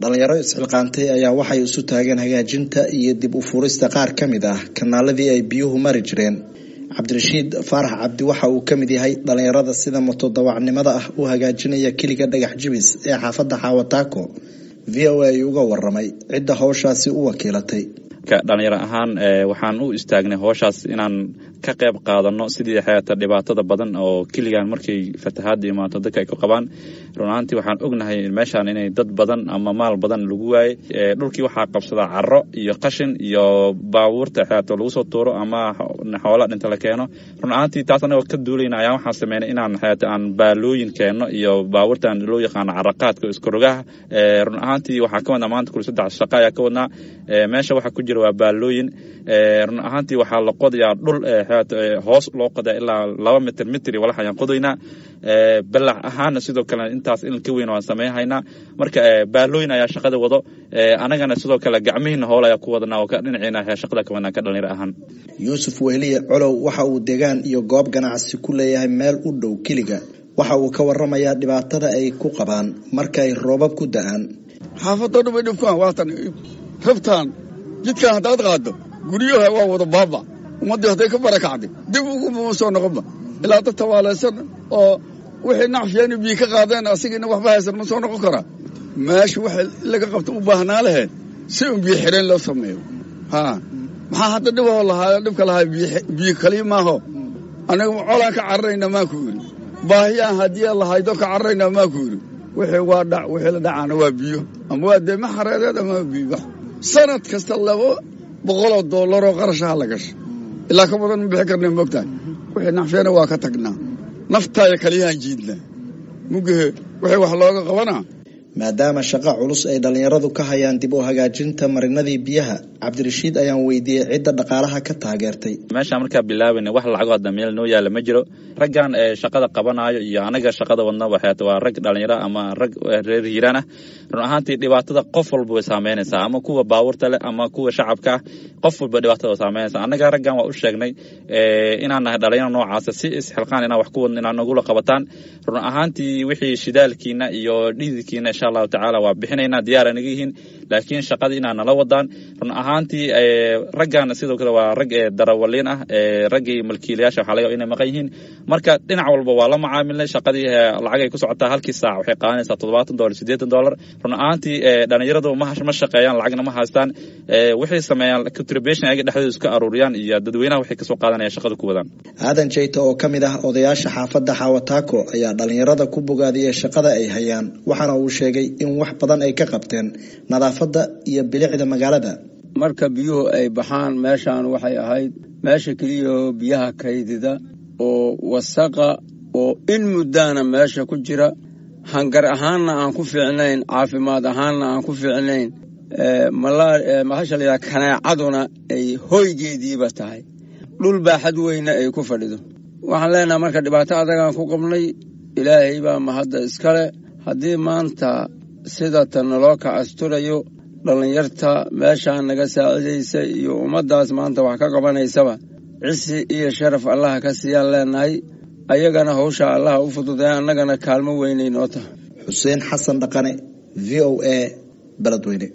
dhalinyaro isxilqaantay ayaa waxay isu taageen hagaajinta iyo dib u furista qaar ka mid ah kanaaladii ay biyuhu mari jireen cabdirashiid faarax cabdi waxa uu ka mid yahay dhalinyarada sida motodawacnimada ah u hagaajinaya keliga dhagax jibis ee xaafadda xaawataako v o a uga waramay cidda howshaasi u wakiilatay dhalinyaro ahaan waxaan u istaagnay howshaas inaan ka qayb qaadano sidii xeeta dhibaatada badan oo keligan markay fatahaada imaato dadka ay ku qabaan run ahaantii waxaan ognahay meeshaan inay dad badan ama maal badan lagu waayey dhulkii waxaa qabsadaa caro iyo qashin iyo baabuurta xeeto lagu soo tuuro ama xoola dhinta la keeno run ahaantii taas anagoo ka duulayna ayaa waxaan sameynay inaan xeeta aan baalooyin keenno iyo baabuurtan loo yaqaano caraqaadka iskarogaha run ahaantii waxaa ka wadnaa maanta kuli saddex shaqo ayaa ka wadnaa meesha waxaa ku jira waa baalooyin run ahaantii waxaa la qodayaa dhul hoos loo qodaa ilaa laba mitr mitri walax ayaan qodaynaa balac ahaana sidoo kale intaas in ka weyn waan sameynhaynaa marka baalooyin ayaa shaqada wado anagana sidoo kale gacmihiina hool ayaa ku wadanaa oo ka dhinaciina shaqada ka wadnaa ka dhalinyaro ahaan yuusuf wehliye colow waxa uu deegaan iyo goob ganacsi ku leeyahay meel u dhow keliga waxa uu ka waramayaa dhibaatada ay ku qabaan marka ay roobab ku da-aan xaafadoo dhan bay dhibkaan waatan rabtaan jidkan haddaad qaaddo guryaha waa wada baaba ummaddii hadday ka barakacday dib uguma soo noqonba ilaa dad tawaalaysan oo wixii nacfiyaani biyi ka qaadeen asigiina waxba haysan ma soo noqon karaa meesha waxa laga qabta u baahnaa lahee si un biyo xireen loo sameeyo ha maxaa hadda dhiboo lahaa dhibka lahaa biyo kaliya maaho aniga colaan ka cararayna maa ku yidhi baahiyaan haddii lahaydo ka cararayna maa ku yidhi wixii waa dhac wixii la dhacaana waa biyo ama waa deema xareereed ama waa biyo sanad kasta laba boqoloo doolaroo qarashaha la gasha ilaa ka badan ma bixi karna mogtahay wixii nacfeena waa ka tagnaa naftaaya kaliyahaan jiidnaa mugahe wixii wax looga qabanaa maadaama shaqo culus ay dhalinyaradu ka hayaan dib u hagaajinta marinadii biyaha cabdirashiid ayaan weydiiyey cidda dhaqaalaha ka taageertay meeshaan markaa bilaabayna wax lacago hadda meel noo yaalla ma jiro raggan shaqada qabanayo iyo anaga shaqada wadna waxeet waa rag dhalinyaro ama rag reer hiiraan ah run ahaantii dhibaatada qof walba way saameynaysaa ama kuwa baabuurta leh ama kuwa shacabka ah qof walba dhibaatada way saameynaysaa annaga raggan waa u sheegnay inaan nahay dhalinyaro noocaasa si isxilqaan inaan wax ku wadno inaan nagula qabataan run ahaantii wixii shidaalkiina iyo dhididkiina insha allahu tacaala waa bixinaynaa diyaara naga yihiin laakiin shaqadii inaa nala wadaan run ahaantii raggan sidoo kale waa rag darawaliin ah raggii malkiilayaasha waxaa laga inay maqan yihiin marka dhinac walba waa la macaamilnay shaqadii lacagay ku socotaa halkii saac waxay qaadanaysaa toddobaatan dolar siddeetan dollar run ahaantii dhalinyaradu ma ma shaqeeyaan lacagna ma haystaan waxay sameeyaan contribution ayaga dhexdooda iska aruuriyaan iyo dadweynaha waxay kasoo qaadanayaan shaqada ku wadaan aadan jeyta oo ka mid ah odayaasha xaafadda xaawataako ayaa dhalinyarada ku bogaadiyey shaqada ay hayaan waxaana uu sheegay in wax badan ay ka qabteen nadaafadda iyo bilicda magaalada marka biyuhu ay baxaan meeshaan waxay ahayd meesha keliyaoo biyaha kaydida oo wasaqa oo in muddaana meesha ku jira hangar ahaanna aan ku fiicnayn caafimaad ahaanna aan ku fiicnayn maxasha layaha kaneecaduna ay hoygeediiba tahay dhul baaxad weyna ay ku fadhido waxaan leenahay marka dhibaato adagaan ku qabnay ilaahay baa mahadda iskale haddii maanta sidata naloo ka asturayo dhallinyarta meeshaan naga saacidaysa iyo ummaddaas maanta wax ka qabanaysaba cisi iyo sharaf allaha ka siiyaan leenahay ayagana hawshaa allaha u fududee annagana kaalmo weynay noo tahay xuseen xasan dhaqane v o a beledweyne